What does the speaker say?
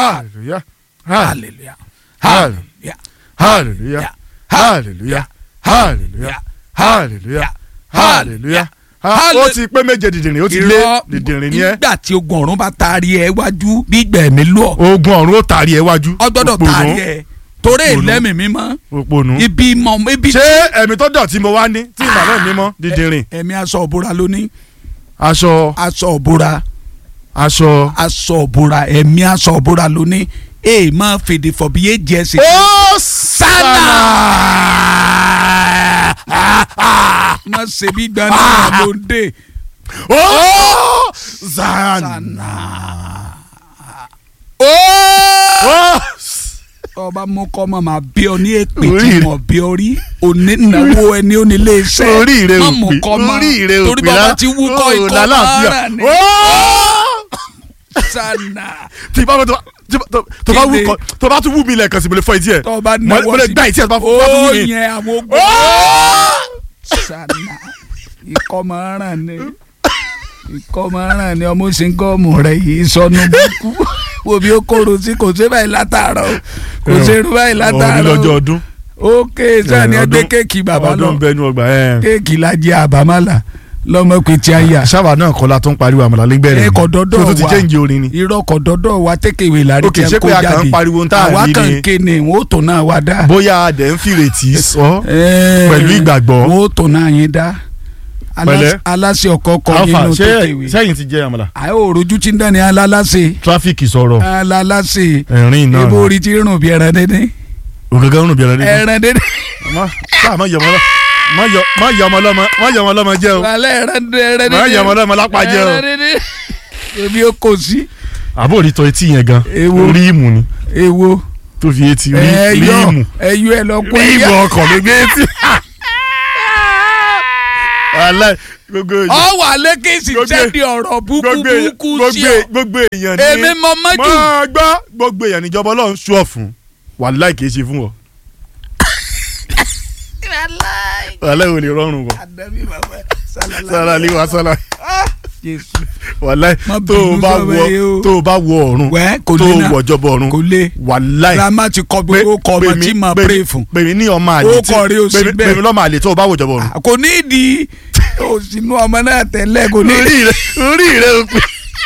hallelujah hallelujah hallelujah hallelujah hallelujah hallelujah hallelujah hallelujah ó ti pé méje dìdìrín ó ti lé dìdìrín ni ẹ nígbà tí ogun ọ̀run bá taari ẹ wájú bí gbẹ̀mí lọ ogun ọ̀run ó tàrí ẹ wájú ọ gbọ́dọ̀ Òpònú. taari ẹ torí Òpònú. ìlẹ́mì mímọ́ òpònú ibi mọ ibi ṣé ẹ̀mí tó dọ̀tí mo wá ní tí ìgbà náà mímọ́ dìdìrín ẹ̀mí aṣọ òbúra lóní aṣọ aṣọ òbúra aṣọ. aṣọ òbúra ẹ̀mí aṣọ òbúra lóní èè máa fèdè fọ̀bí yé jẹ́ sí. ó má ṣe bí gbaná ló ń dé. ó zana. ó ọba mú kọ́ mọ̀ máa bí ọ ní èpè Orí tí rẹ̀. mo bí ọ rí onínáwó ẹni onílé iṣẹ́ orí rẹ má ò mú pé kọ́ mọ́ orí rẹ ò torí pé bàbá ti wú kọ́ ikọ́ lálàáfíà. mọ́ra ni Ó! sanna tí bá tó tó- tó bá wú Kíni? kọ tó bá tún wú mi lẹ́ẹ̀kan sí mo lè fọ etí ẹ̀ tó bá mo mo lè gbá etí ẹ̀ tó bá fún ó mi. yẹn àwọn ogun sanna ikọ́ mọ́ra ni ikọ́ mọ́ra ni ọmọ ṣingọ́ọ̀mù rẹ̀ yìí sọnù búkú wo bí ó kóró sí kò sí báyìí látàárọ̀ o, kò sí irú báyìí Òní látàárọ̀ lọ́jọ́ o. ọdún. ókè sani Eh, ẹgbẹ́ ọdún- kéèkì bàbá lọ ọdún bẹnu ọgbà ẹ̀. kéèkì lajẹ àbámálà lọmọ pé tí a yà sábà náà kọ́ la tó ń pariwo àmàlà lẹ́gbẹ̀rẹ̀ ẹ kò dọ́dọ̀ tó ti wa. jẹ́ǹjì orin ni. irọ́ kọ̀ dọ́dọ̀ wa tẹ́kẹ̀wé lárí Ok, tí ṣé a kó pé a kàn jáde ń pariwo ń tà àwa rí kàn ni? ń ké ni wọ́n ó tó náà wá dá. bóyá adẹ̀ ń fìrètí sọ Eh, pẹ̀lú ìgbàgbọ́. wọ́n ó tó náà yín dá. Alás- Pẹ̀lẹ́. aláṣẹ ọkọ kọ alfa nínú ṣé tẹ́kẹ̀wé. sẹ́yìn ti jẹ́ àmàlà. àyè òrojú tí ń dání alálàṣẹ tráfíkì sọ̀rọ̀ alálàṣẹ ẹ̀rín náà ibo orí ti rùn bí ẹran dédé ògàgà ń rùn bí ẹran dídùn. ẹran dédé má sáà má yọ ọmọ lọ má yọ má yọ ọmọ lọmọ má yọ ọmọ lọmọ jẹ o wàlẹ́ ẹran dédé ẹran dédé má yọ ọmọ lọmọ lápá jẹ o. ẹran dédé èmi ó kò sí àbó rí tọ etí yẹn gan Èwo? ríìmù ni ewo tó fi etí rí- ẹyọ ríìmù ẹyọ ẹ lọ kó ríìmù ẹyà ọkàn ló gbé etí. wàhálà gbogbo èèyàn ọ wà lẹ́kẹ̀sì Gbogbo- sẹ́ni ọ̀rọ̀ búkú gbogbo èèyàn búkú sí gbogbo ọ gbogbo èèyàn ní èmi mọ mọ́jú máa gbọ́ gbogbo èèyàn níjọba ọlọ́run ṣú ọ̀fun wàhálà kìí ṣe fún ọ wàhálà ò lè rọrùn wọ sára lè wá sára wàhálà Má tó o bínú bá sọ́mọ wọ yìí o. tó o bá wọ ọ̀run wẹ́ kò tó lè o náà wọ jọba ọ̀run kò lè wàhálà grandma ti kọ bí ó kọ ọmọ tí mà pray fún pèmí ní ọmọ àlè Ó tí kọ rí o sí pèmí- bẹ́ẹ̀. pèmí lọ́mọ àlè tó o bá wọ jọba ọ̀run kò ní ìdí òsínú ọmọ náà tẹ́lẹ̀ kò ní ìdí orí rẹ orí rẹ o pé